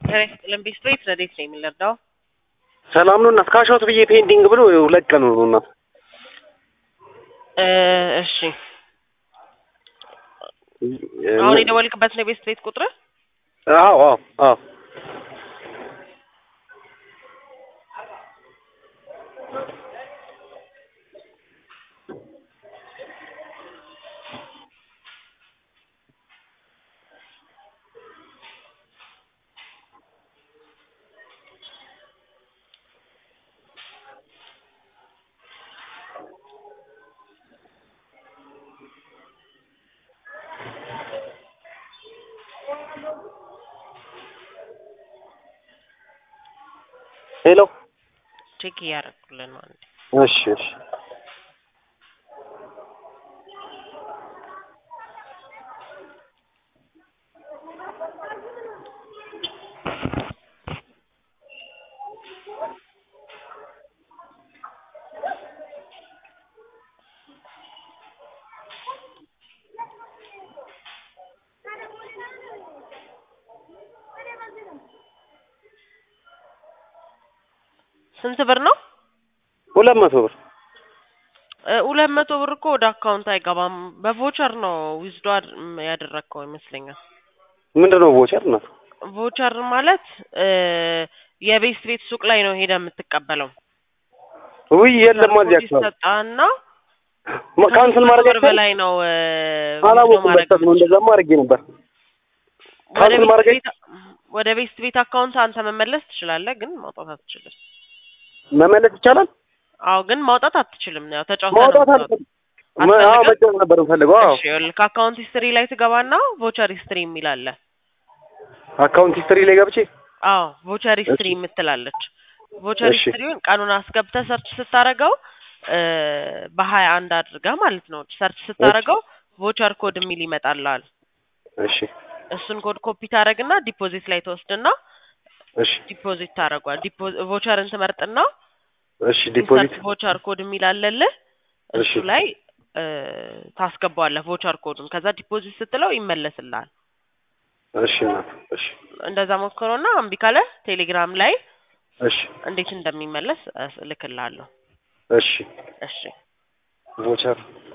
ጤና ይስጥልን ቤት ረዴት ነው የምንረዳው? ሰላም ነው እናት ካሻውት ብዬ ፔንዲንግ ብሎ ሁለት ቀን ነው እናት። እሺ አሁን የደወልክበት ነው የቤት ቤት ቁጥር? አዎ አዎ አዎ ሄሎ ቼክ እያደረኩልን ነው አንዴ። እሺ እሺ ስንት ብር ነው? ሁለት መቶ ብር እ ሁለት መቶ ብር እኮ ወደ አካውንት አይገባም። በቮቸር ነው ዊዝዶ ያደረግከው ይመስለኛል። ምንድን ነው ቮቸር እናት? ቮቸር ማለት እ የቤት ቤት ሱቅ ላይ ነው ሄደ የምትቀበለው። ውይ የለም እዚህ አካባቢ ይሰጣና ማ- ካንስል ማድረግ ብር አይቻልም? በላይ ነው እ ዊዝዶ አላወኩም ማድረግ በስተት ነው እንደዛማ አድርጌ ነበር። ወደ ካንስል ቤት ማድረግ ቤት ወደ ቤት ቤት አካውንት አንተ መመለስ ትችላለህ፣ ግን ማውጣት አትችልም። መመለስ ይቻላል? አዎ፣ ግን ማውጣት አትችልም። ያው ተጫውተህ ነው ማውጣት የምታወጣው። አልፈልግም። መ- አዎ አትፈልግም? መጫወት ነበር የምፈልገው። አዎ እሺ ይኸውልህ ከአካውንት ሂስትሪ ላይ ትገባና ቮቸር ሂስትሪ የሚል አለ። አካውንት ሂስትሪ ላይ ገብቼ አዎ ቮቸር ሂስትሪ እሺ። የምትላለች። ቮቸር እሺ። ሂስትሪውን ቀኑን አስገብተህ ሰርች ስታረገው እ በሀያ አንድ አድርገህ ማለት ነው ሰርች ስታረገው ቮቸር ኮድ የሚል ይመጣልሃል። እሺ እሱን ኮድ ኮፒ ታደርግና ዲፖዚት ላይ ትወስድና እሺ ዲፖዚት ታደርገዋል። ቮቸርን ትመርጥና እሺ ዲፖዚት ቮቸር ኮድ የሚል አለልህ እሱ እሺ። ላይ እ ታስገባዋለህ ቮቸር ኮዱን። ከዛ ዲፖዚት ስትለው ይመለስልሃል። እሺ እናት እሺ እንደዛ ሞክሮና እምቢ ካለ ቴሌግራም ላይ እሺ እንዴት እንደሚመለስ እልክልሃለሁ። እሺ እሺ ቮቸር